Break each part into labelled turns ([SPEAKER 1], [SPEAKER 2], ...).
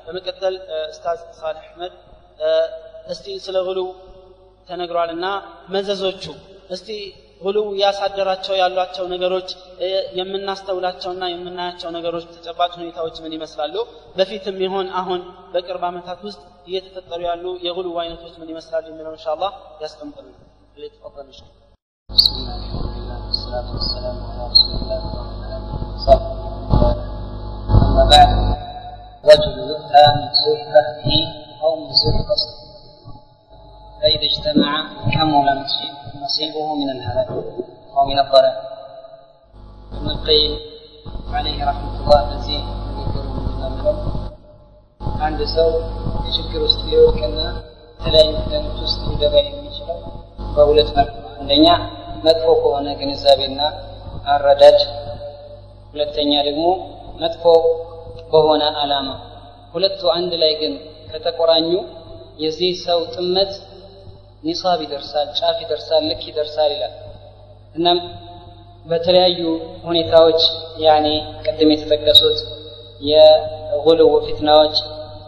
[SPEAKER 1] በመቀጠል ኡስታዝ ሳልሕ አሕመድ እስቲ ስለ ጉሉ ተነግሯልና መዘዞቹ እስቲ ጉሉ ያሳደራቸው ያሏቸው ነገሮች የምናስተውላቸውና የምናያቸው ነገሮች ተጨባጭ ሁኔታዎች ምን ይመስላሉ በፊትም ይሆን አሁን በቅርብ ዓመታት ውስጥ እየተፈጠሩ ያሉ የጉሉ አይነቶች ምን ይመስላሉ የሚለው እንሻ አላህ ያስቀምጥልን ተፈضل እንሻ
[SPEAKER 2] بسم الله الحمد لله والصلاة والسلام على رسول الله وعلى آله وصحبه ومن والاه أما بعد رجل يؤتى من سوء فهمه أو من سوء قصده فإذا اجتمع كمل نصيبه من الهلاك أو من الضلال ابن القيم عليه رحمة الله በዚህ ንግግሩ እንደሚለው አንድ ሰው ችግር ውስጥ ሊወድቅና የተለያዩ ደኖች ውስጥ ሊገባ የሚችለው በሁለት መልኩ ነው። አንደኛ መጥፎ ከሆነ ግንዛቤና አረዳድ፣ ሁለተኛ ደግሞ መጥፎ በሆነ ዓላማ። ሁለቱ አንድ ላይ ግን ከተቆራኙ የዚህ ሰው ጥመት ኒሳብ ይደርሳል፣ ጫፍ ይደርሳል፣ ልክ ይደርሳል ይላል። እናም በተለያዩ ሁኔታዎች ያኔ ቅድም የተጠቀሱት የጉልው ፊትናዎች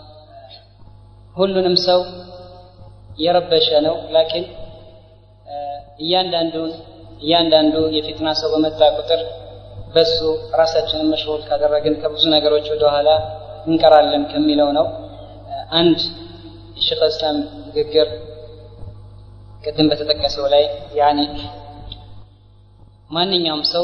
[SPEAKER 2] ሁሉንም ሰው የረበሸ ነው። ላኪን እያንዳንዱን እያንዳንዱ የፊትና ሰው በመጣ ቁጥር በሱ ራሳችንን መሽሁል ካደረግን ከብዙ ነገሮች ወደኋላ እንቀራለን ከሚለው ነው። አንድ የሼክ እስላም ንግግር ቅድም በተጠቀሰው ላይ ያኔ ማንኛውም ሰው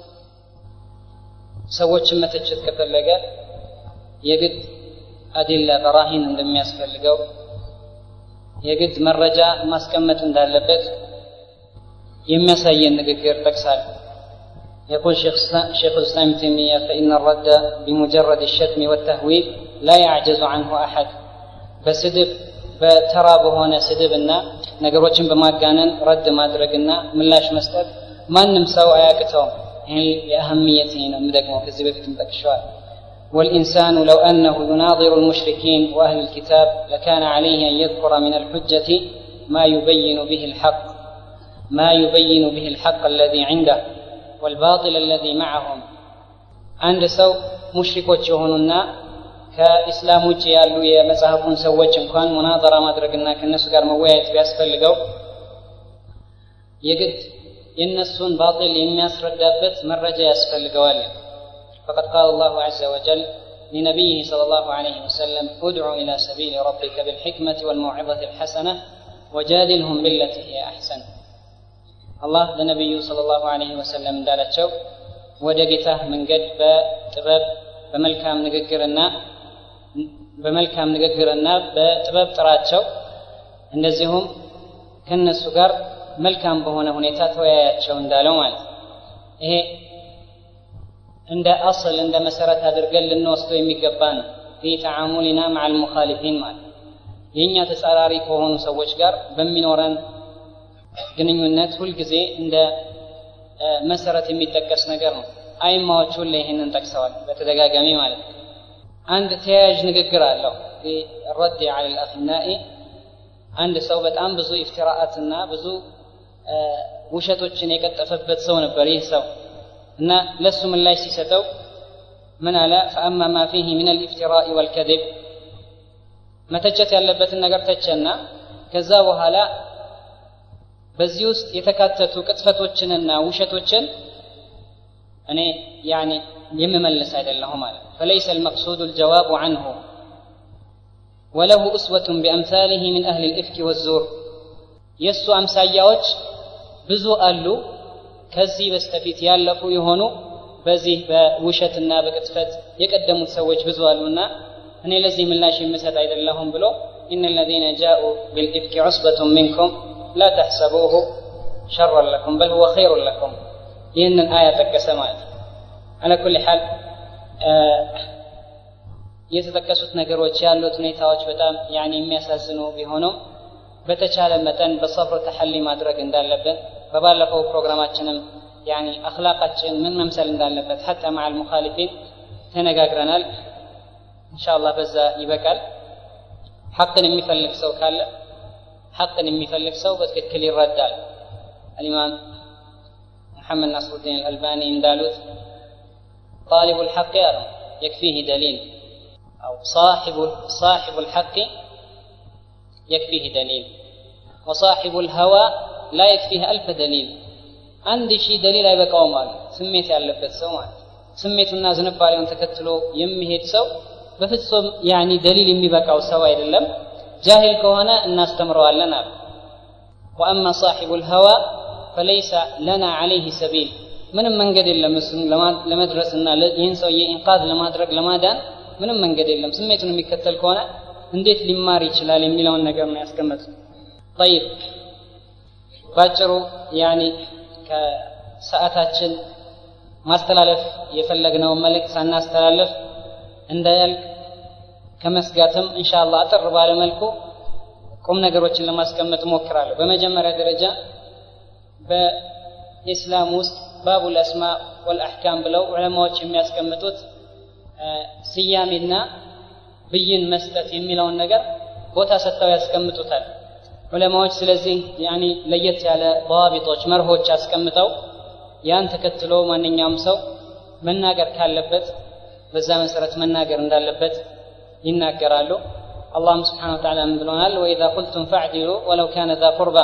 [SPEAKER 2] ሰዎችን መተቸት ከፈለገ የግድ አዲላ በራሂን እንደሚያስፈልገው የግድ መረጃ ማስቀመጥ እንዳለበት የሚያሳየን ንግግር ጠቅሳል። يقول شيخ شيخ الاسلام ابن تيميه فان الرد بمجرد الشتم والتهويل لا يعجز عنه احد በስድብ በተራ በሆነ ስድብና ነገሮችን በማጋነን ረድ ማድረግና ምላሽ መስጠት ማንም ሰው አያቅተውም። ይህ የአህምየት ነው የምደግመው ከዚህ በፊትም ጠቅሸዋል። والإنسان لو أنه يناظر المشركين وأهل الكتاب لكان عليه أن يذكر من الحجة ما يبين به الحق ما يبين به الحق الذي عنده والباطل الذي معهم عند سو مشركوች የሆኑና ከኢስላም ውጭ ያሉ የመጽሐፉን ሰዎች እንኳን ሙናዘራ ማድረግና ከእነሱ ጋር መወያየት ቢያስፈልገው የግድ የእነሱን ባጢል የሚያስረዳበት መረጃ ያስፈልገዋል። فقد قال الله عز وجل لنبيه صلى الله عليه وسلم ادع إلى سبيل ربك بالحكمة والموعظة الحسنة وجادلهم بالتي هي أحسن الله لنبي صلى الله عليه وسلم እንዳላቸው ወደ ጌታህ መንገድ በጥበብ በመልካም ንግግርና በመልካም ንግግርና በጥበብ ጥራቸው እንደዚሁም ከነሱ ጋር መልካም በሆነ ሁኔታ ተወያያቸው እንዳለው ማለት ይሄ እንደ አስል እንደ መሰረት አድርገን ልንወስደው የሚገባ ነው ፊ ተዓሙሊና መዓ ልሙኻሊፊን ማለት የእኛ ተጻራሪ ከሆኑ ሰዎች ጋር በሚኖረን ግንኙነት ሁልጊዜ እንደ መሰረት የሚጠቀስ ነገር ነው አይማዎች ሁሌ ይህንን ጠቅሰዋል በተደጋጋሚ ማለት ነው አንድ ተያያዥ ንግግር አለው ረድ ዐለ ልአፍናኢ አንድ ሰው በጣም ብዙ ኢፍትራአትና ብዙ ውሸቶችን የቀጠፈበት ሰው ነበር ይህ ሰው እና ለሱ ምላሽ ሲሰጠው ምን አለ ፈአማ ማ ፊህ ምን አልኢፍትራኢ ወልከذብ መተቸት ያለበትን ነገር ተቸና ከዛ በኋላ በዚህ ውስጥ የተካተቱ ቅጥፈቶችንና ውሸቶችን እኔ ያኒ የምመልስ አይደለሁም ማለት فليس المقصود الجواب عنه وله أسوة بأمثاله من أهل الإفك والزور የእሱ አምሳያዎች ብዙ አሉ ከዚህ በስተፊት ያለፉ የሆኑ በዚህ በውሸትና በቅጥፈት የቀደሙት ሰዎች ብዙ አሉና እኔ ለዚህ ምላሽ የምሰጥ አይደለሁም ብሎ إن الذين جاءوا بالإفك عصبة منكم لا تحسبوه شرا لكم بل هو خير لكم ይህንን አያ ጠቀሰ ማለት ነው አላ ኩል ሓል የተጠቀሱት ነገሮች ያሉት ሁኔታዎች በጣም ያኔ የሚያሳዝኑ ቢሆኑም በተቻለ መጠን በሰብር ተሐሊ ማድረግ እንዳለብን በባለፈው ፕሮግራማችንም ያኒ አክላቃችን ምን መምሰል እንዳለበት ሐታ መዓ ልሙኻሊፊን ተነጋግረናል እንሻአላህ በዛ ይበቃል ሐቅን የሚፈልግ ሰው ካለ ሐቅን የሚፈልግ ሰው በትክክል ይረዳል አልኢማም ሙሐመድ ናስሩዲን አልአልባኒ እንዳሉት ጣሊቡ ልሐቅ ያለው የክፊህ ደሊል أو صاحب صاحب الحق يكفيه دليل وصاحب الهوى لا يكفيه ألف دليل አንድ ሺህ ደሊል አይበቃውም አሉ ስሜት ያለበት ሰው ማለት ስሜቱና ዝንባሌውን ተከትሎ የሚሄድ ሰው በፍጹም ያኒ ደሊል የሚበቃው ሰው አይደለም ጃሂል ከሆነ እናስተምረዋለን አሉ ወአማ ሳሒቡ ልሀዋ ፈለይሰ ለና ዓለይህ ሰቢል ምንም መንገድ የለም እሱን ለመድረስና ይህን ሰውዬ ኢንቃዝ ለማድረግ ለማዳን ምንም መንገድ የለም ስሜቱን የሚከተል ከሆነ እንዴት ሊማር ይችላል የሚለውን ነገር ነው ያስቀመጡት ጠይብ ባጭሩ ያኒ ከሰዓታችን ማስተላለፍ የፈለግነውን መልእክት ሳናስተላለፍ እንዳያልቅ ከመስጋትም እንሻላ አጥር ባለ መልኩ ቁም ነገሮችን ለማስቀመጥ እሞክራለሁ በመጀመሪያ ደረጃ በኢስላም ውስጥ ባቡ ልአስማ ወልአሕካም ብለው ዑለማዎች የሚያስቀምጡት ስያሜና ብይን መስጠት የሚለውን ነገር ቦታ ሰጥተው ያስቀምጡታል ዑለማዎች ስለዚህ ያኒ ለየት ያለ በዋቢጦች መርሆች አስቀምጠው ያን ተከትሎ ማንኛውም ሰው መናገር ካለበት በዛ መሰረት መናገር እንዳለበት ይናገራሉ አላህም ስብሓን ወተዓላ ምን ብሎናል ወኢዛ ቁልቱም ፈዕዲሉ ወለው ካነ ዛ ቁርባ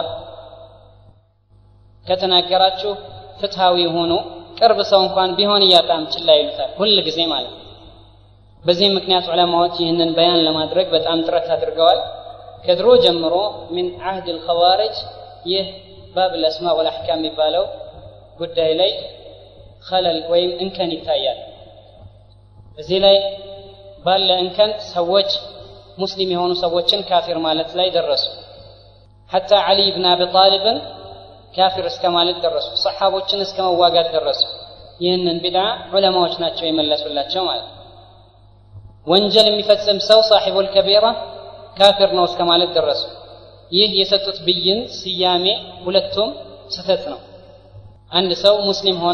[SPEAKER 2] ከተናገራችሁ ፍትሃዊ ሆኑ ቅርብ ሰው እንኳን ቢሆን እያጣም ችላ ይሉታል ሁል ጊዜ ማለት ነው በዚህም ምክንያት ዑለማዎች ይህንን በያን ለማድረግ በጣም ጥረት አድርገዋል ከድሮ ጀምሮ ምን አህድ ልኸዋርጅ ይህ ባብ ልአስማ ወልአሕካም የሚባለው ጉዳይ ላይ ከለል ወይም እንከን ይታያል እዚህ ላይ ባለ እንከን ሰዎች ሙስሊም የሆኑ ሰዎችን ካፊር ማለት ላይ ደረሱ ሐታ ዓሊ ብን አቢ ጣሊብን ካፊር እስከ ማለት ደረሱ ሰሓቦችን እስከ መዋጋት ደረሱ ይህንን ቢድዓ ዑለማዎች ናቸው የመለሱላቸው ማለት ወንጀል የሚፈጽም ሰው ሳሒቡል ከቢራ ካፊር ነው እስከ ማለት ደረሱ ይህ የሰጡት ብይን ስያሜ ሁለቱም ስህተት ነው አንድ ሰው ሙስሊም ሆኖ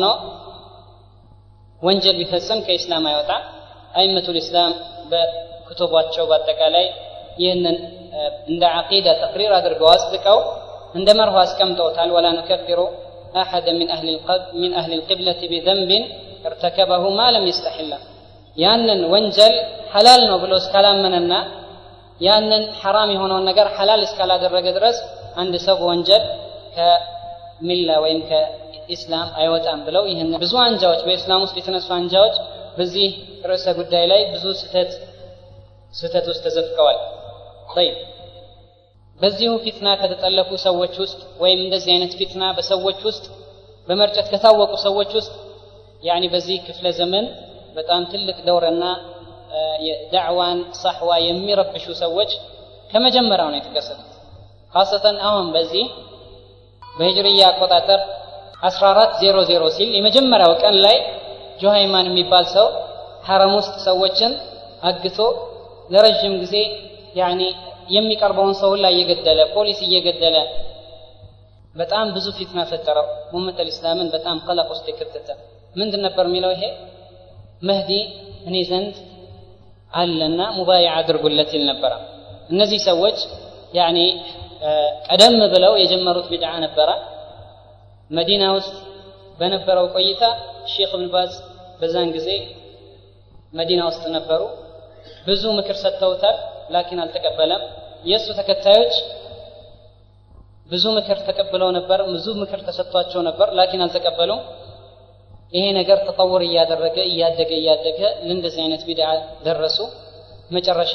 [SPEAKER 2] ወንጀል ቢፈጽም ከኢስላም አይወጣ አይመቱል ኢስላም በክቱቧቸው በአጠቃላይ ይህንን እንደ ዓቂዳ ተቅሪር አድርገው አጽድቀው እንደ መርሆ አስቀምጠውታል ወላ ኑከፊሩ አሐደ ሚን አህሊ ልቅብለት ቢዘንብን ارتكبه ما لم يستحل ያንን ወንጀል ሐላል ነው ብሎ እስካላመነና ያንን ሐራም የሆነውን ነገር ሐላል እስካላደረገ ድረስ አንድ ሰው በወንጀል ከሚላ ወይም ከኢስላም አይወጣም ብለው ይህን ብዙ አንጃዎች በኢስላም ውስጥ የተነሱ አንጃዎች በዚህ ርዕሰ ጉዳይ ላይ ብዙ ስህተት ስህተት ውስጥ ተዘፍቀዋል ጠይብ በዚሁ ፊትና ከተጠለፉ ሰዎች ውስጥ ወይም እንደዚህ አይነት ፊትና በሰዎች ውስጥ በመርጨት ከታወቁ ሰዎች ውስጥ ያኒ በዚህ ክፍለ ዘመን በጣም ትልቅ ደውረና የዳዕዋን ሳሕዋ የሚረብሹ ሰዎች ከመጀመሪያው ነው የተከሰቱት ካሰተን አሁን በዚህ በሂጅርያ አቆጣጠር 1400 ሲል የመጀመሪያው ቀን ላይ ጆሃይማን የሚባል ሰው ሐረም ውስጥ ሰዎችን አግቶ ለረዥም ጊዜ ያኒ የሚቀርበውን ሰው ላይ እየገደለ ፖሊስ እየገደለ በጣም ብዙ ፊትና ፈጠረው ሙመት ልእስላምን በጣም ቀለቅ ውስጥ የከተተ ምንድን ነበር የሚለው ይሄ መህዲ እኔ ዘንድ አለና ሙባያ አድርጉለት ይል ነበረ እነዚህ ሰዎች ያኒ ቀደም ብለው የጀመሩት ቢድዓ ነበረ መዲና ውስጥ በነበረው ቆይታ ሼክ እብን ባዝ በዛን ጊዜ መዲና ውስጥ ነበሩ ብዙ ምክር ሰጥተውታል ላኪን አልተቀበለም የእሱ ተከታዮች ብዙ ምክር ተቀብለው ነበር ብዙ ምክር ተሰጥቷቸው ነበር ላኪን አልተቀበሉም ይሄ ነገር ተጠውር እያደረገ እያደገ እያደገ ለእንደዚህ አይነት ቢድዓ ደረሱ መጨረሻ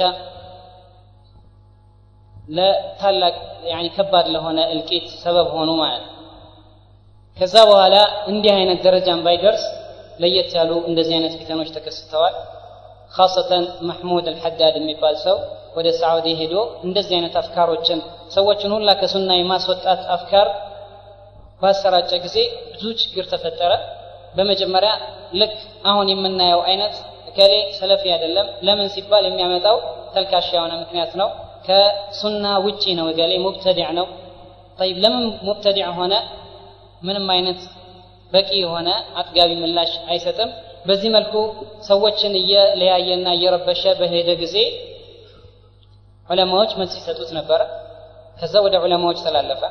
[SPEAKER 2] ለታላቅ ያኒ ከባድ ለሆነ እልቂት ሰበብ ሆኑ ማለት ነው ከዛ በኋላ እንዲህ አይነት ደረጃን ባይደርስ ለየት ያሉ እንደዚህ አይነት ፊተኖች ተከስተዋል ካሰተን መሕሙድ አልሐዳድ የሚባል ሰው ወደ ሳዑዲ ሄዶ እንደዚህ አይነት አፍካሮችን ሰዎችን ሁላ ከሱና የማስወጣት አፍካር ባሰራጨ ጊዜ ብዙ ችግር ተፈጠረ በመጀመሪያ ልክ አሁን የምናየው አይነት እከሌ ሰለፊ አይደለም ለምን ሲባል የሚያመጣው ተልካሻ የሆነ ምክንያት ነው ከሱና ውጪ ነው እገሌ ሙብተዲዕ ነው ጠይብ ለምን ሙብተዲዕ ሆነ ምንም አይነት በቂ የሆነ አጥጋቢ ምላሽ አይሰጥም በዚህ መልኩ ሰዎችን እየለያየና እየረበሸ በሄደ ጊዜ ዑለማዎች መልስ ይሰጡት ነበረ ከዛ ወደ ዑለማዎች ተላለፈ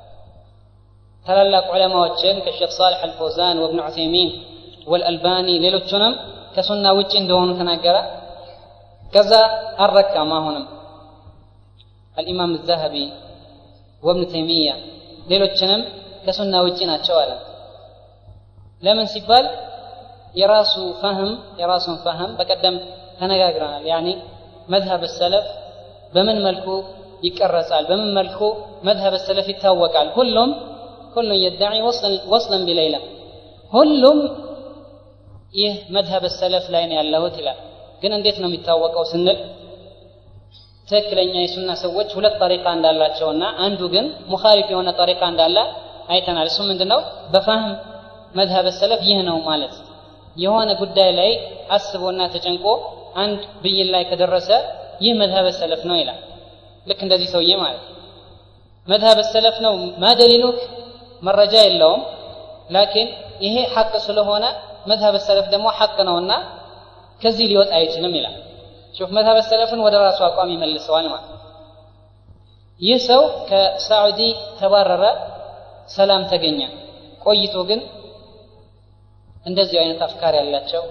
[SPEAKER 2] ታላላቅ ዑለማዎችን ከሼክ ሳልሕ አልፈውዛን ወብን ዑሰይሚን ወልአልባኒ ሌሎቹንም ከሱና ውጭ እንደሆኑ ተናገረ ከዛ አልረካም አሁንም አልኢማም ዘሀቢ ወብኑ ተይሚያ ሌሎችንም ከሱና ውጪ ናቸው አለ ለምን ሲባል የራሱ ፈህም የራሱን ፈህም በቀደም ተነጋግረናል ያኒ መዝሀብ ሰለፍ በምን መልኩ ይቀረጻል በምን መልኩ መዝሀብ ሰለፍ ይታወቃል ሁሉም ሁሉም የዳዒ ወስለን ቢለይላ ሁሉም ይህ መዝሀብ ሰለፍ ላይ ነው ያለሁት ይላል ግን እንዴት ነው የሚታወቀው ስንል ትክክለኛ የሱና ሰዎች ሁለት ጠሪቃ እንዳላቸውና አንዱ ግን ሙኻሊፍ የሆነ ጠሪቃ እንዳለ አይተናል እሱ ምንድን ነው በፋህም መዝሀብ ሰለፍ ይህ ነው ማለት የሆነ ጉዳይ ላይ አስቦና ተጨንቆ አንድ ብይን ላይ ከደረሰ ይህ መዝሀብ ሰለፍ ነው ይላል ልክ እንደዚህ ሰውዬ ማለት መዝሀብ ሰለፍ ነው ማደሊሉክ መረጃ የለውም ላኪን ይሄ ሐቅ ስለሆነ መዝሀብ ሰለፍ ደግሞ ሐቅ ነውና ከዚህ ሊወጣ አይችልም ይላል ሹፍ መዝሀብ ሰለፍን ወደ ራሱ አቋም ይመልሰዋል ማለት ይህ ሰው ከሳዑዲ ተባረረ ሰላም ተገኘ ቆይቶ ግን እንደዚህ አይነት አፍካር ያላቸው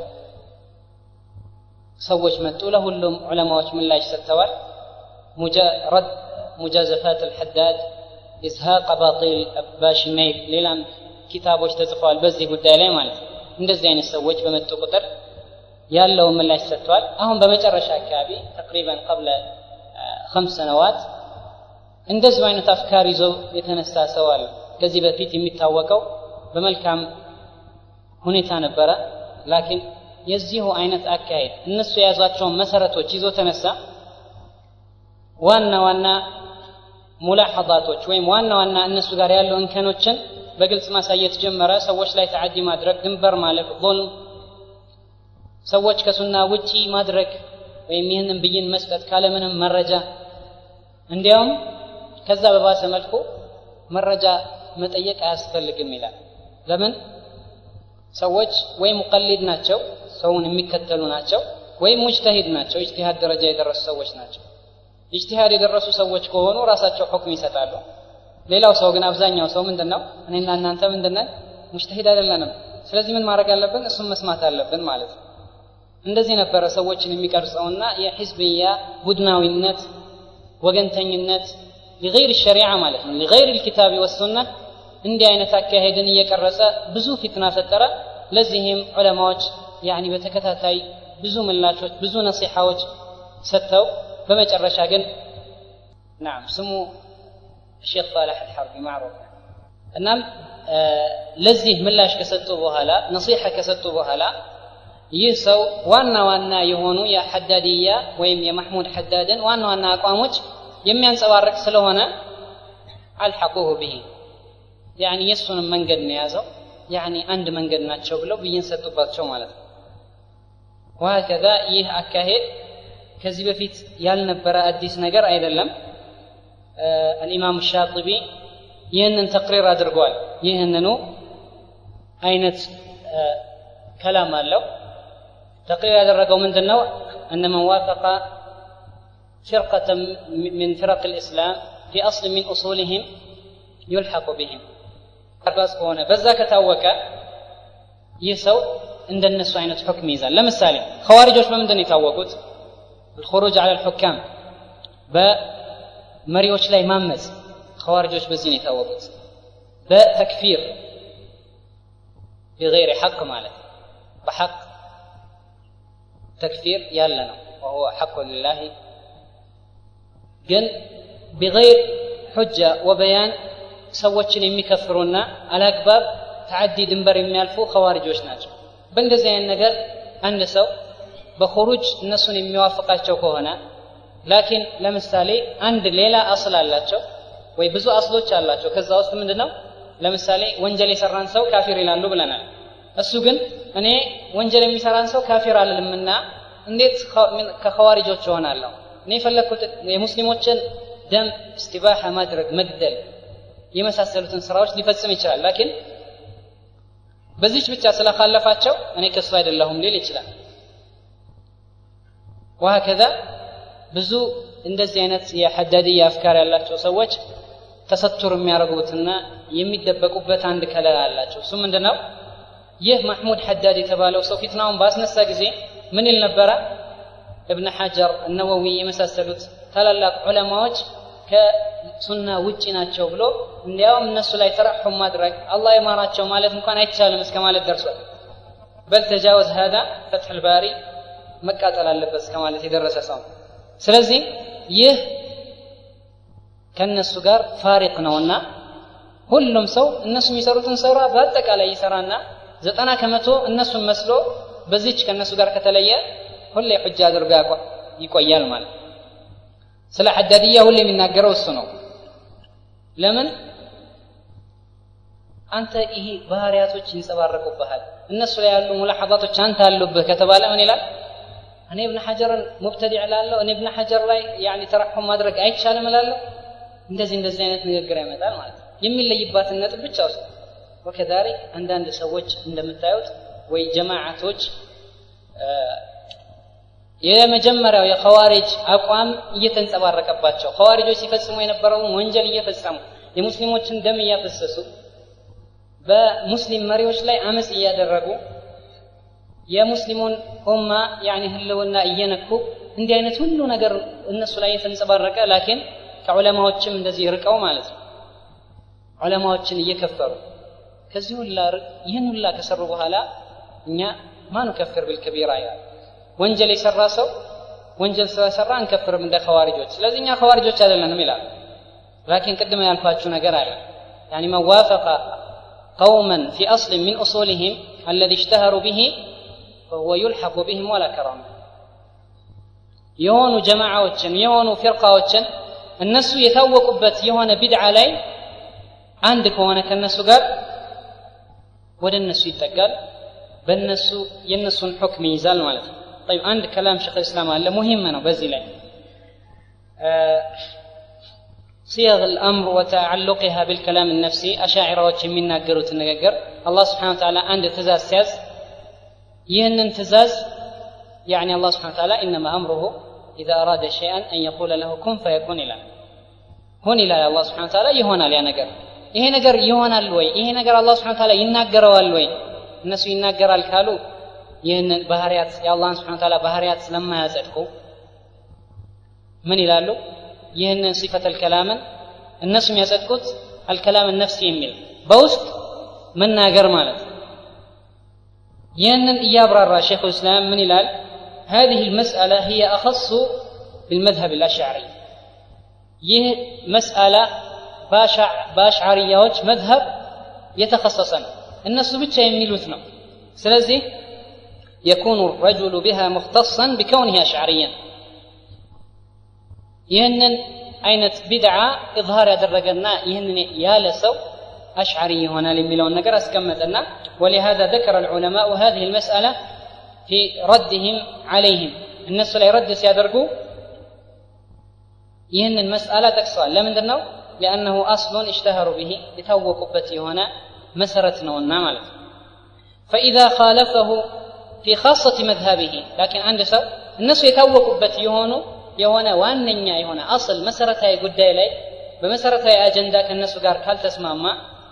[SPEAKER 2] ሰዎች መጡ ለሁሉም ዑለማዎች ምላሽ ሰጥተዋል ረድ ሙጃዘፋት አልሐዳድ ኢዝሃቅ ባጢል ባሽሜይ ሌላም ኪታቦች ተጽፈዋል በዚህ ጉዳይ ላይ ማለት ነው እንደዚህ አይነት ሰዎች በመጡ ቁጥር ያለውን ምላሽ ሰጥተዋል አሁን በመጨረሻ አካባቢ ተቅሪበን ቀብለ ከምስ ሰነዋት እንደዚሁ አይነት አፍካር ይዞ የተነሳ ሰው አለ ከዚህ በፊት የሚታወቀው በመልካም ሁኔታ ነበረ ላኪን የዚሁ አይነት አካሄድ እነሱ የያዟቸውን መሰረቶች ይዞ ተነሳ ዋና ዋና ሙላሐዛቶች ወይም ዋና ዋና እነሱ ጋር ያለው እንከኖችን በግልጽ ማሳየት ጀመረ ሰዎች ላይ ተዓዲ ማድረግ ድንበር ማለፍ ظልም ሰዎች ከሱና ውጪ ማድረግ ወይም ይህንን ብይን መስጠት ካለምንም መረጃ እንዲያውም ከዛ በባሰ መልኩ መረጃ መጠየቅ አያስፈልግም ይላል ለምን ሰዎች ወይ ሙቀሊድ ናቸው ሰውን የሚከተሉ ናቸው ወይም ሙጅተሂድ ናቸው ኢጅቲሃድ ደረጃ የደረሱ ሰዎች ናቸው ኢጅቲሃድ የደረሱ ሰዎች ከሆኑ ራሳቸው ሁክም ይሰጣሉ ሌላው ሰው ግን አብዛኛው ሰው ምንድን ነው እኔና እናንተ ምንድነን ሙጅተሂድ አይደለንም ስለዚህ ምን ማድረግ አለብን እሱም መስማት አለብን ማለት ነው እንደዚህ ነበረ ሰዎችን የሚቀርጸውና የሕዝብያ ቡድናዊነት ወገንተኝነት ሊገይር ሸሪዓ ማለት ነው ሊገይር ልኪታቢ ወሱና እንዲህ አይነት አካሄድን እየቀረጸ ብዙ ፊትና ፈጠረ ለዚህም ዑለማዎች ያኒ በተከታታይ ብዙ ምላሾች ብዙ ነሲሐዎች ሰጥተው በመጨረሻ ግን ናም ስሙ ሼክ ሳላሕ አልሐርቢ ማዕሩፍ እናም ለዚህ ምላሽ ከሰጡ በኋላ ነሲሐ ከሰጡ በኋላ ይህ ሰው ዋና ዋና የሆኑ የሐዳድያ ወይም የማሕሙድ ሐዳድን ዋና ዋና አቋሞች የሚያንጸባርቅ ስለሆነ አልሐቁሁ ብሂ ያኒ የእሱንም መንገድ ነው የያዘው ያኒ አንድ መንገድ ናቸው ብለው ብይን ሰጡባቸው ማለት ነው ወሀከዛ ይህ አካሄድ ከዚህ በፊት ያልነበረ አዲስ ነገር አይደለም አልኢማም ሻጢቢ ይህንን ተቅሪር አድርጓል ይህንኑ አይነት ከላም አለው ተቅሪር ያደረገው ምንድን ነው እነ መን ዋፈቀ فرقة من فرق الإسلام في أصل من أصولهم يلحق بهم አባስ ከሆነ በዛ ከታወቀ ይህ ሰው እንደነሱ አይነት ሁክም ይዛል ለምሳሌ ኸዋሪጆች በምንድን ነው የታወቁት الخروج على الحكام በመሪዎች ላይ ማመፅ ኸዋሪጆች በዚህ ነው የታወቁት በተክፊር بغير حق ማለት በሐቅ ተክፊር ያለ ነው وهو حق لله ግን بغير حجة وبيان ሰዎችን የሚከፍሩና አላግባብ ተዓዲ ድንበር የሚያልፉ ኸዋሪጆች ናቸው በእንደዚህ አይነት ነገር አንድ ሰው በኹሩጅ እነሱን የሚዋፍቃቸው ከሆነ ላኪን ለምሳሌ አንድ ሌላ አስል አላቸው ወይ ብዙ አስሎች አላቸው ከዛ ውስጥ ምንድን ነው ለምሳሌ ወንጀል የሰራን ሰው ካፊር ይላሉ ብለናል እሱ ግን እኔ ወንጀል የሚሰራን ሰው ካፊር አልልምና እንዴት ከኸዋሪጆች እሆናለሁ እኔ የፈለግኩት የሙስሊሞችን ደም እስቲባሐ ማድረግ መግደል የመሳሰሉትን ስራዎች ሊፈጽም ይችላል ላኪን በዚች ብቻ ስለካለፋቸው እኔ ከሱ አይደለሁም ሊል ይችላል ወሀከዛ ብዙ እንደዚህ አይነት የሐዳድያ አፍካር ያላቸው ሰዎች ተሰቱር የሚያደርጉትና የሚደበቁበት አንድ ከለላ አላቸው እሱ ምንድን ነው ይህ ማሕሙድ ሐዳድ የተባለው ሰው ፊትናውን ባስነሳ ጊዜ ምን ይል ነበረ እብነ ሐጀር እነወዊ የመሳሰሉት ታላላቅ ዑለማዎች ከሱና ውጪ ናቸው ብሎ እንዲያውም እነሱ ላይ ተረሑም ማድረግ አላህ የማራቸው ማለት እንኳን አይቻልም እስከ ማለት ደርሷል በል ተጃወዝ ሀዳ ፈትሕ ልባሪ መቃጠል አለበት እስከ ማለት የደረሰ ሰው ስለዚህ ይህ ከእነሱ ጋር ፋሪቅ ነውና ሁሉም ሰው እነሱ የሚሰሩትን ስራ በአጠቃላይ ይሰራና ዘጠና ከመቶ እነሱን መስሎ በዚች ከእነሱ ጋር ከተለየ ሁሌ ሑጃ አድርጎ ይቆያል ማለት ስለ ሐዳድያ ሁሌ የሚናገረው እሱ ነው ለምን አንተ ይሄ ባህሪያቶች ይንጸባረቁብሃል እነሱ ላይ ያሉ ሙላሐዛቶች አንተ አሉብህ ከተባለ ምን ይላል እኔ እብነ ሐጀርን ሙብተዲዕ ላለሁ እኔ እብነ ሐጀር ላይ ያኒ ተረሑም ማድረግ አይቻልም እላለሁ እንደዚህ እንደዚህ አይነት ንግግር ያመጣል ማለት ነው የሚለይባትን ነጥብ ብቻ ውስጥ ወከዛሊክ አንዳንድ ሰዎች እንደምታዩት ወይ ጀማዓቶች የመጀመሪያው የኸዋሪጅ አቋም እየተንጸባረቀባቸው ኸዋሪጆች ሲፈጽሙ የነበረውን ወንጀል እየፈጸሙ የሙስሊሞችን ደም እያፈሰሱ በሙስሊም መሪዎች ላይ አመፅ እያደረጉ የሙስሊሙን ኡማ ያኒ ህልውና እየነኩ እንዲህ አይነት ሁሉ ነገር እነሱ ላይ የተንጸባረቀ ላኪን ከዑለማዎችም እንደዚህ ርቀው ማለት ነው ዑለማዎችን እየከፈሩ ከዚህ ሁላ ይህን ሁላ ከሰሩ በኋላ እኛ ማኑ ከፍር ብልከቢራ ይላል ወንጀል የሰራ ሰው ወንጀል ስለሰራ አንከፍርም እንደ ኸዋሪጆች ስለዚህ እኛ ኸዋሪጆች አይደለንም ይላል ላኪን ቅድም ያልኳችሁ ነገር አለ يعني من وافق قوما في أصل من أصولهم الذي اشتهروا به فهو يلحق بهم ولا كرامة የሆኑ ጀማዓዎችን የሆኑ ፊርቃዎችን እነሱ የታወቁበት የሆነ ቢድዓ ላይ አንድ ከሆነ ከነሱ ጋር ወደ እነሱ ይጠጋል በእነሱ የእነሱን ሑክም ይይዛል ማለት ነው طيب አንድ ከላም ሸክ እስላም አለ ሙሂም ነው በዚህ ላይ صيغ الأمر وتعلقها بالكلام النفسي أشاعرة من ناقروا النقر الله سبحانه وتعالى عند تزاز سياز يهن تزاز يعني الله سبحانه وتعالى إنما أمره إذا أراد شيئا أن يقول له كن فيكون إلى هون إلى الله سبحانه وتعالى يهون على نقر ይሄ ነገር ይሆናል ወይ ይሄ ነገር አላህ ስብሐ ተዓላ ይናገረዋል ወይ እነሱ ይናገራል ካሉ ይህንን ባህሪያት የአላህን ስብሐ ተዓላ ባህሪያት ስለማያጸድቁ ምን ይላሉ ይህንን ሲፈተል ከላምን እነሱ የሚያጸድቁት አልከላም ነፍሲ የሚል በውስጥ መናገር ማለት ነው ይህንን እያብራራ ሼኹ ልእስላም ምን ይላል هذه المسألة هي أخص بالمذهب الأشعري ይህ መስአላ በአሽዓርያዎች መዝሀብ የተከሰሰ ነው እነሱ ብቻ የሚሉት ነው ስለዚህ የኩኑ ረጁሉ ቢሃ ሙክተሰን ቢከውኒህ አሽዓርያን ይህንን አይነት ቢድዓ ኢዝሃር ያደረገና ይህንን ያለ ሰው أشعري هنا لملون نقر أسكمتنا ولهذا ذكر العلماء هذه المسألة في ردهم عليهم الناس لا يرد سيادرقوا ይህን መስአላ ጠቅሰዋል ለምንድን ነው ሊአነሁ አስሉን እሽተሀሩ ብሂ የታወቁበት የሆነ መሰረት ነውና ማለት ነው ፈኢዛ ካለፈሁ ፊ ካሰት መዝሀቢሂ ላኪን አንድ ሰው እነሱ የታወቁበት የሆኑ የሆነ ዋነኛ የሆነ አስል መሰረታዊ ጉዳይ ላይ በመሰረታዊ አጀንዳ ከእነሱ ጋር ካልተስማማ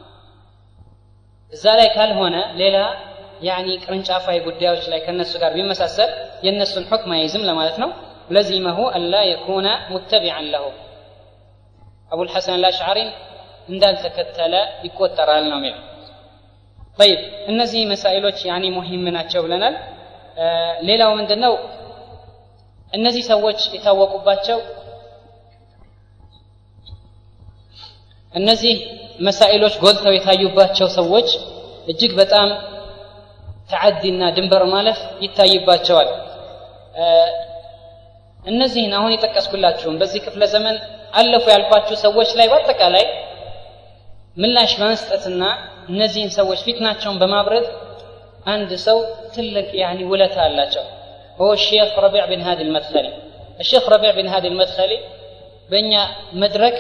[SPEAKER 2] እዛ ላይ ካልሆነ ሌላ ያኒ ቅርንጫፋዊ ጉዳዮች ላይ ከእነሱ ጋር ቢመሳሰል የእነሱን ሑክም አይዝም ለማለት ነው لزمه ألا يكون متبعا له أبو الحسن الأشعري እንዳል ተከተለ ይቆጠራል ነው የሚለው طيب እነዚህ መሳኢሎች ያኒ ሙሂም ናቸው ብለናል ሌላው ምንድን ነው እነዚህ ሰዎች የታወቁባቸው እነዚህ መሳኢሎች ጎልተው የታዩባቸው ሰዎች እጅግ በጣም ተዓዲና ድንበር ማለፍ ይታይባቸዋል እነዚህን አሁን የጠቀስኩላችሁም በዚህ ክፍለ ዘመን አለፉ ያልኳችሁ ሰዎች ላይ በአጠቃላይ ምላሽ በመስጠትና እነዚህን ሰዎች ፊትናቸውን በማብረድ አንድ ሰው ትልቅ ያኒ ውለታ አላቸው هو الشيخ ربيع بن هادي المدخلي الشيخ ربيع بن هادي المدخلي በእኛ መድረክ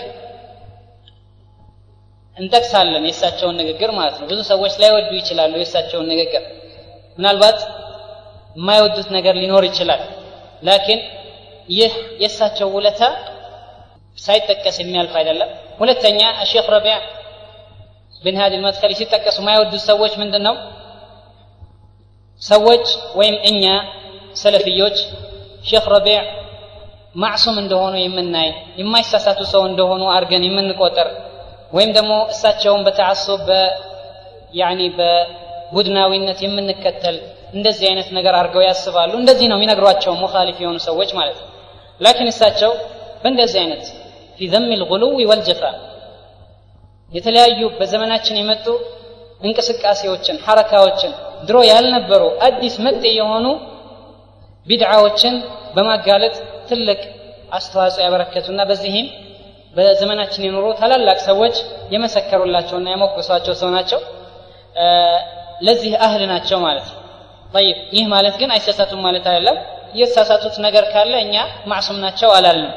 [SPEAKER 2] እንጠቅሳለን የእሳቸውን ንግግር ማለት ነው ብዙ ሰዎች ላይወዱ ይችላሉ የእሳቸውን ንግግር ምናልባት የማይወዱት ነገር ሊኖር ይችላል ላኪን ይህ የእሳቸው ውለታ ሳይጠቀስ የሚያልፍ አይደለም ሁለተኛ ሼክ ረቢዕ ብን ሃዲ መድከሊ ሲጠቀሱ የማይወዱት ሰዎች ምንድን ነው ሰዎች ወይም እኛ ሰለፍዮች ሼክ ረቢዕ ማዕሱም እንደሆኑ የምናይ የማይሳሳቱ ሰው እንደሆኑ አድርገን የምንቆጥር ወይም ደግሞ እሳቸውን በተዓሱብ ያኒ በቡድናዊነት የምንከተል እንደዚህ አይነት ነገር አድርገው ያስባሉ እንደዚህ ነው የሚነግሯቸው ሙኻሊፍ የሆኑ ሰዎች ማለት ነው ላኪን እሳቸው በእንደዚህ አይነት ፊ ዘም ልጉሉዊ ወልጀፋ የተለያዩ በዘመናችን የመጡ እንቅስቃሴዎችን ሐረካዎችን ድሮ ያልነበሩ አዲስ መጤ የሆኑ ቢድዓዎችን በማጋለጥ ትልቅ አስተዋጽኦ ያበረከቱና በዚህም በዘመናችን የኖሩ ታላላቅ ሰዎች የመሰከሩላቸውና የሞገሷቸው ሰው ናቸው ለዚህ አህል ናቸው ማለት ነው ጠይብ ይህ ማለት ግን አይሳሳቱም ማለት አይደለም የተሳሳቱት ነገር ካለ እኛ ማዕሱም ናቸው አላልንም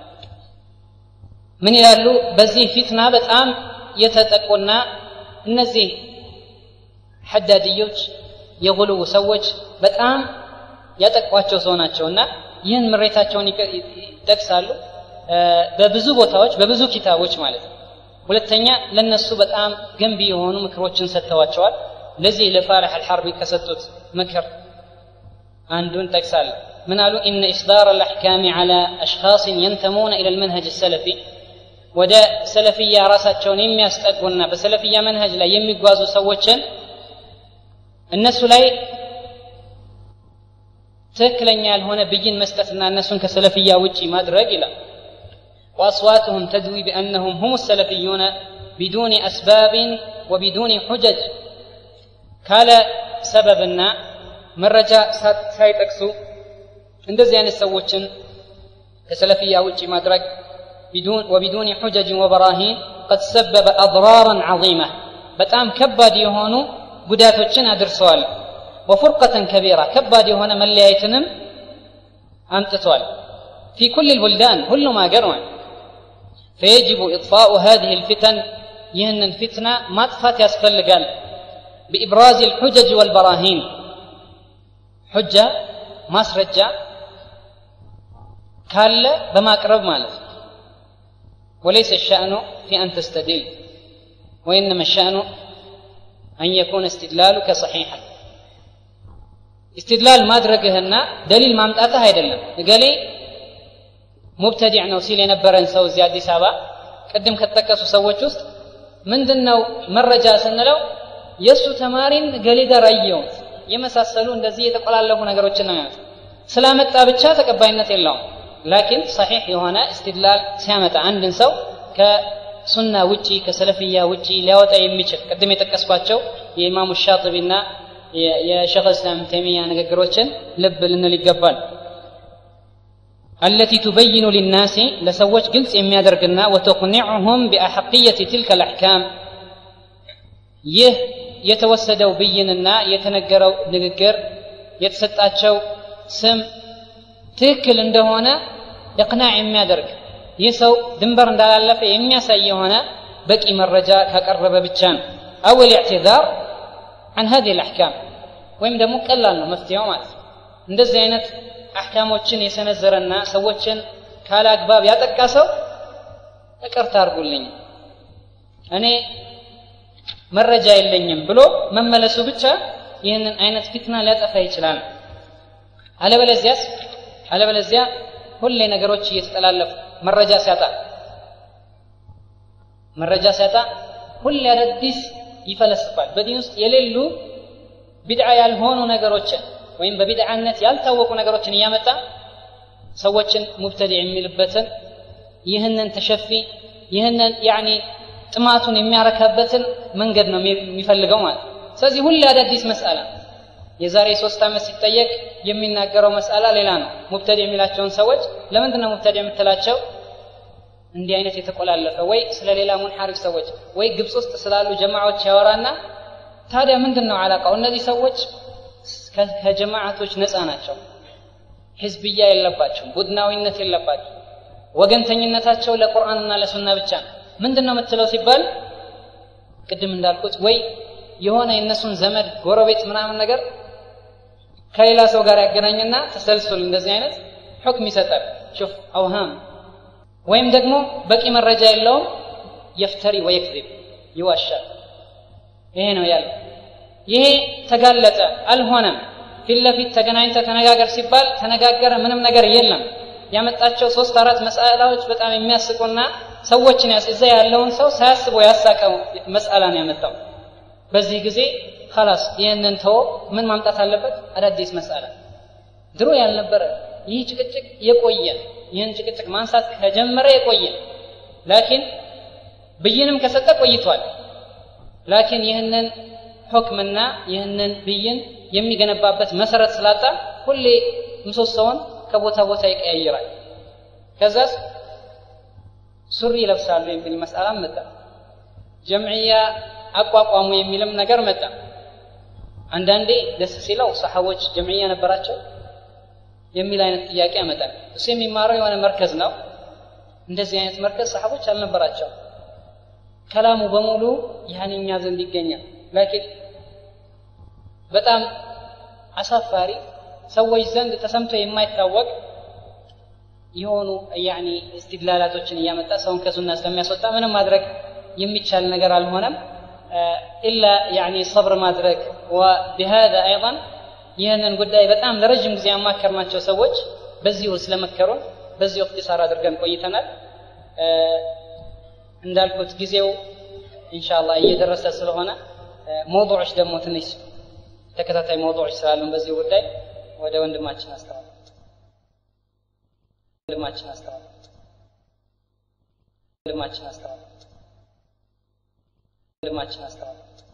[SPEAKER 2] ምን ይላሉ በዚህ ፊትና በጣም የተጠቁና እነዚህ ሐዳድዮች የጉልው ሰዎች በጣም ያጠቋቸው ሰው ናቸው እና ይህን ምሬታቸውን ይጠቅሳሉ በብዙ ቦታዎች በብዙ ኪታቦች ማለት ነው ሁለተኛ ለነሱ በጣም ገንቢ የሆኑ ምክሮችን ሰጥተዋቸዋል ለዚህ ለፋላሕ አልሐርቢ ከሰጡት ምክር አንዱን ጠቅሳለሁ ምን አሉ ኢነ ኢስዳር አልአሕካሚ ዓላ አሽኻስን የንተሙነ ኢላ ልመንሀጅ ሰለፊ ወደ ሰለፍያ ራሳቸውን የሚያስጠጉና በሰለፍያ መንሀጅ ላይ የሚጓዙ ሰዎችን እነሱ ላይ ትክክለኛ ያልሆነ ብይን መስጠትና እነሱን ከሰለፍያ ውጪ ማድረግ ይላል وأصواتهم تدوي بأنهم هم السلفيون بدون أسباب وبدون حجج ካለ ሰበብና መረጃ ሳይጠቅሱ እንደዚህ አይነት ሰዎችን ከሰለፍያ ውጭ ማድረግ وبدون حجج وبراهين قد سبب أضرارا عظيمة በጣም ከባድ የሆኑ ጉዳቶችን አድርሰዋል وفرقة كبيرة ከባድ የሆነ መለያየትንም አምጥቷል في كل البلدان كل ما قروا فيجب إطفاء هذه الفتن يهن الفتنة ما تفات يسفل بإبراز الحجج والبراهين حجة ما سرجة كال بما قرب مالف وليس الشأن في أن تستدل وإنما الشأن أن يكون استدلالك صحيحا استدلال ما درجهنا دليل ما متأتى هيدلنا قال ሙብተዲዕ ነው ሲል የነበረን ሰው እዚህ አዲስ አበባ ቅድም ከተጠቀሱ ሰዎች ውስጥ ምንድን ነው መረጃ ስንለው የእሱ ተማሪን ገሌ ጋር አየውት የመሳሰሉ እንደዚህ የተቆላለፉ ነገሮችን ነው ያሉት ስላመጣ ብቻ ተቀባይነት የለውም ላኪን ሰሒሕ የሆነ እስትድላል ሲያመጣ አንድን ሰው ከሱና ውጪ ከሰለፍያ ውጪ ሊያወጣ የሚችል ቅድም የጠቀስኳቸው የኢማሙ ሻጥቢና የሸኽ እስላም ተይሚያ ንግግሮችን ልብ ልንል ይገባል التي تبين للناس لسوج قلت إم يدرقنا وتقنعهم بأحقية تلك الأحكام يه يتوسدوا بيننا يتنقروا نقر يتسطاتشو سم ትክክል እንደሆነ እቅናዕ የሚያደርግ ይህ ሰው ድንበር እንዳላለፈ የሚያሳይ የሆነ በቂ መረጃ ካቀረበ ብቻ ነው አው ልዕትዛር አን ሀዚህ ልአሕካም ወይም ደግሞ ቀላል ነው መፍትሄው ማለት ነው እንደዚህ አይነት አሕካሞችን የሰነዘረና ሰዎችን ካለ አግባብ ያጠቃ ሰው ይቅርታ አድርጉልኝ እኔ መረጃ የለኝም ብሎ መመለሱ ብቻ ይህንን አይነት ፊትና ሊያጠፋ ይችላል አለበለዚያስ አለበለዚያ ሁሌ ነገሮች እየተጠላለፉ መረጃ ሲያጣ መረጃ ሲያጣ ሁሌ አዳዲስ ይፈለስፋል በዲን ውስጥ የሌሉ ቢድዓ ያልሆኑ ነገሮችን ወይም በቢድዓነት ያልታወቁ ነገሮችን እያመጣ ሰዎችን ሙብተዲ የሚልበትን ይህንን ተሸፊ ይህንን ያኒ ጥማቱን የሚያረካበትን መንገድ ነው የሚፈልገው ማለት ስለዚህ ሁሌ አዳዲስ መስአላ የዛሬ ሶስት ዓመት ሲጠየቅ የሚናገረው መስአላ ሌላ ነው ሙብተዲ የሚላቸውን ሰዎች ለምንድን ነው ሙብተዲ የምትላቸው እንዲህ አይነት የተቆላለፈ ወይ ስለ ሌላ ሙንሐሪፍ ሰዎች ወይ ግብፅ ውስጥ ስላሉ ጀማዓዎች ያወራና ታዲያ ምንድን ነው አላቃው እነዚህ ሰዎች ከጀማዓቶች ነፃ ናቸው ህዝብያ የለባቸው ቡድናዊነት የለባቸው ወገንተኝነታቸው ለቁርአንና ለሱና ብቻ ነው ምንድን ነው የምትለው ሲባል ቅድም እንዳልኩት ወይ የሆነ የእነሱን ዘመድ ጎረቤት ምናምን ነገር ከሌላ ሰው ጋር ያገናኝና ተሰልሱል እንደዚህ አይነት ሕክም ይሰጣል ሹፍ አውሃም ወይም ደግሞ በቂ መረጃ የለውም የፍተሪ ወየክذብ ይዋሻል ይሄ ነው ያለው ይሄ ተጋለጠ አልሆነም ፊት ለፊት ተገናኝተ ተነጋገር ሲባል ተነጋገረ ምንም ነገር የለም ያመጣቸው ሶስት አራት መስአላዎች በጣም የሚያስቁና ሰዎችን ያስ እዛ ያለውን ሰው ሳያስበው ያሳቀው መስአላን ያመጣው በዚህ ጊዜ خلاص ይህንን ተወ ምን ማምጣት አለበት አዳዲስ መስአላ ድሮ ያልነበረ ይህ ጭቅጭቅ የቆየ ይህን ጭቅጭቅ ማንሳት ከጀመረ የቆየ ላኪን ብይንም ከሰጠ ቆይቷል ላኪን ይህንን ሁክምና ይህንን ብይን የሚገነባበት መሰረት ስላጣ ሁሌ ምሰሶውን ከቦታ ቦታ ይቀያይራል ከዛስ ሱሪ ይለብሳሉ የሚል መስአላም መጣ ጀምዕያ አቋቋሙ የሚልም ነገር መጣ አንዳንዴ ደስ ሲለው ሰሓቦች ጀምዕያ ነበራቸው የሚል አይነት ጥያቄ ያመጣል እሱ የሚማረው የሆነ መርከዝ ነው እንደዚህ አይነት መርከዝ ሰሓቦች አልነበራቸው ከላሙ በሙሉ ያን እኛ ዘንድ ይገኛል ላኪን በጣም አሳፋሪ ሰዎች ዘንድ ተሰምቶ የማይታወቅ የሆኑ ያኒ እስትድላላቶችን እያመጣ ሰውን ከሱና ስለሚያስወጣ ምንም ማድረግ የሚቻል ነገር አልሆነም ኢላ ያኒ ሰብር ማድረግ ወቢሃذا አይضا ይህንን ጉዳይ በጣም ለረጅም ጊዜ ያማከርናቸው ሰዎች በዚሁ ስለመከሩን በዚሁ እክትሳር አድርገን ቆይተናል እንዳልኩት ጊዜው ኢንሻአላህ እየደረሰ ስለሆነ መውضوعዎች ደግሞ ትንሽ ተከታታይ መውضوعዎች ስላሉን በዚህ ጉዳይ ወደ ወንድማችን አስተዋል ወንድማችን አስተዋል ወንድማችን አስተዋል ወንድማችን አስተዋል